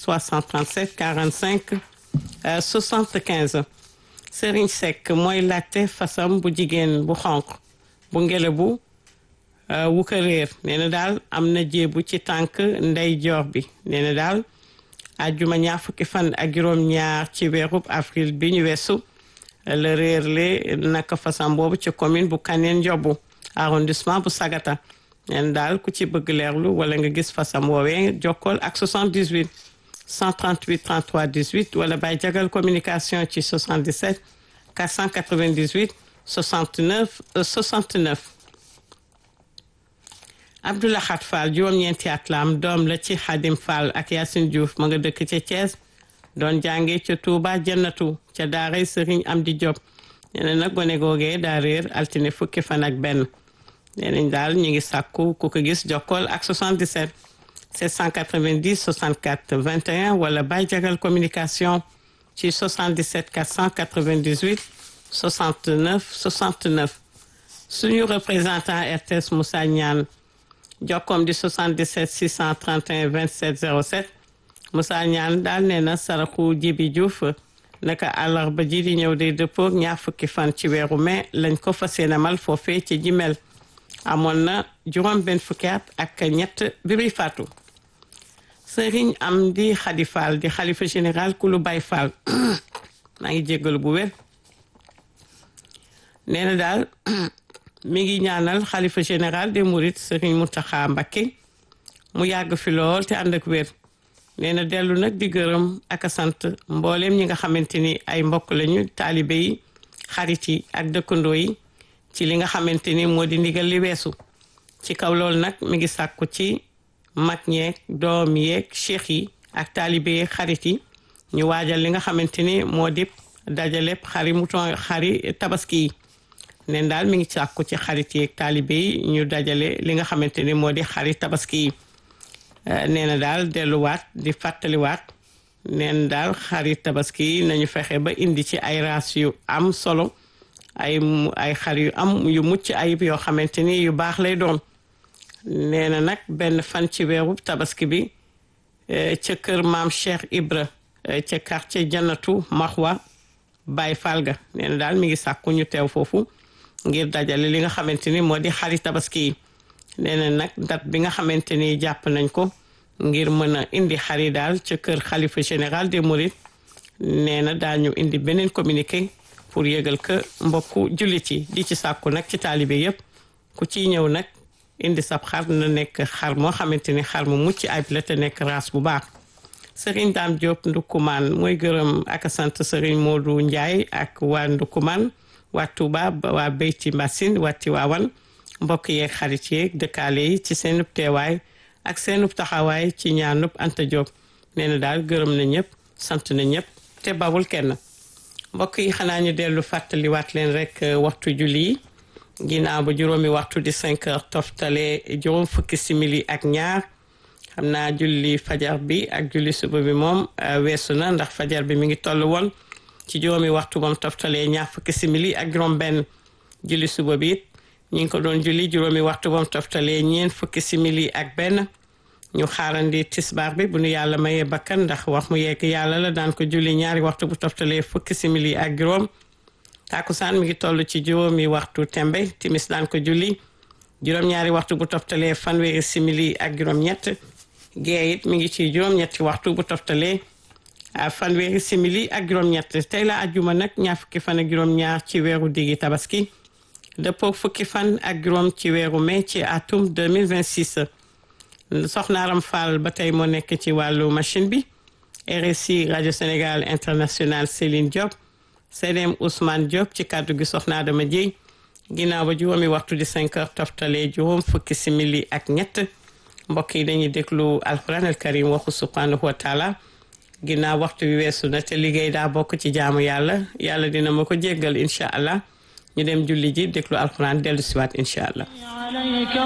337 45 75 Serigne Seck mooy laajte fasam bu jigéen bu xonq bu ngele bu wu ko réer nee na daal am na jéebu ci tànk ndey joor bi nee na daal ajjuma ñaar fukki fan ak juróom-ñaar ci weerub avril bi ñu weesu la réer le naka fasam boobu ci commune bu Kaneen Njobbu arrondissement bu Sagata nee na daal ku ci bëgg leerlu wala nga gis fasam woowee jokkool ak 78 138 33 18 wala bay jagal communication ci 77 498 69 69 Abdoulahat Fall juróom-ñeenti at la am doom la ci Xadim Fall ak Yacine Diouf ma nga dëkk ca Thiès doon jànge ca Touba Jannatu ca daaray Sëriñ Amdi Diop nee na nag gone googee daa réer altine fukki fan ak benn nee nañ daal ñu ngi sàkku ku ko gis jokkool ak 77 790 64 21 wala bay jagal communication ci 77 498 69 69 suñu représentant RTS Moussa Niane jokkoom di 77 631 27 07 Moussa Niane daal nee na saraxu Jibi Diouf naka àllarba ji di ñëw day dëppoog ñaar fukki fan ci weeru mai lañ ko fas yéenemal foofee ci jimel amoon na juróom benn fukki at ak ñett bi muy faatu sëriñ am di xadi Fall di xalifa général kulu bay Fall maa ngi jéggalu bu wér nee na daal mi ngi ñaanal xalifa général des mourides sëriñ Mountakha Mbacké mu yàgg fi lool te ànd ak wér nee na dellu nag di gërëm ak a sant mbooleem ñi nga xamante ni ay mbokk lañu taalibe yi xarit yi ak dëkkandoo yi ci li nga xamante ni moo di ndigal li weesu ci kaw loolu nag mi ngi sàkku ci mag ñeeg doom yeeg cheikh yi ak taalibe yeeg xarit yi ñu waajal li nga xamante ni moo di dajaleb xari mouton xari tabaski yi neen daal mi ngi sàkku ci xarit yeeg taalibe yi ñu dajale li nga xamante ni moo di xari tabaski yi nee na daal delluwaat di fàttaliwaat neen daal xari tabaski yi nañu fexe ba indi ci ay raas yu am solo ay ay xar yu am yu mucc ayib yoo xamante ni yu baax lay doon nee na nag benn fan ci weeru tabaski bi ca kër maam Cheikh Ibra ca quartier Jannatu Maxwa Baye Falga nee na daal mi ngi sàkku ñu teew foofu ngir dajale li nga xamante ni moo di xari tabaski yi nee na nag date bi nga xamante ni jàpp nañ ko ngir mën a indi xari daal ca kër xalifa général des mourides nee na daañu indi beneen communiqué pour yëgal ko mbokku jullit yi di ci sàkku nag ci taalibe yépp ku ciy ñëw nag indi sab xar na nekk xar moo xamante ni xar mu mucc ayib la te nekk raas bu baax sëriñ Daam Diop Ndukkumaan mooy gërëm ak sant sëriñ Modou Ndiaye ak waa Ndukkumaan waa Touba waa Beyti Mbassine waa Tiwaawan mbokk yeeg xarit yeeg dëkkaale yi ci seenub teewaay ak seenub taxawaay ci ñaanub Anta Diop nee na daal gërëm na ñëpp sant na ñëpp te bawul kenn mbokk yi xanaa ñu dellu fàttaliwaat leen rek waxtu julli yi ginnaaw ba juróomi waxtu di cinq heures toftale juróom fukki simili ak ñaar xam naa julli fajar bi ak julli suba bi moom weesu na ndax fajar bi mi ngi toll woon ci juróomi waxtu moom toftalee ñaar fukki simili ak juróom benn julli suba bi it ñu ngi ko doon julli juróomi waxtu moom toftalee ñeent fukki simili ak benn ñu xaarandi tisbaar bi bu nu yàlla mayee bakkan ndax wax mu yegg yàlla la daan ko julli ñaari waxtu bu toftalee fukki simili ak juróom takusaan mi ngi toll ci juróomi waxtu tembe timis daan ko julli juróom-ñaari waxtu bu toftalee fanweeri simili ak juróom-ñett gee it mi ngi ci juróom-ñetti waxtu bu toftalee fanweeri simili ak juróom-ñett tey la ajjuma nag ñaar fukki fan ak juróom-ñaar ci weeru diggi tabaski dëppoo fukki fan ak juróom ci weeru mai ci atum 2026 soxnaaram Fall ba tey moo nekk ci wàllu machine bi RSI rajo Sénégal international Céline Diop CDM Ousmane Diop ci kàddu gi soxna Adama Dieye ginnaaw ba juróomi waxtu di 5 heures toftalee juróom fukki simili ak ñett mbokk yi dañuy déglu alquran al karim waxu subhanahu wa taala ginnaaw waxtu bi weesu na te liggéey daa bokk ci jaamu yàlla yàlla dina ma ko jéggal incha allah ñu dem julli ji déglu alquran dellu siwaat incha allah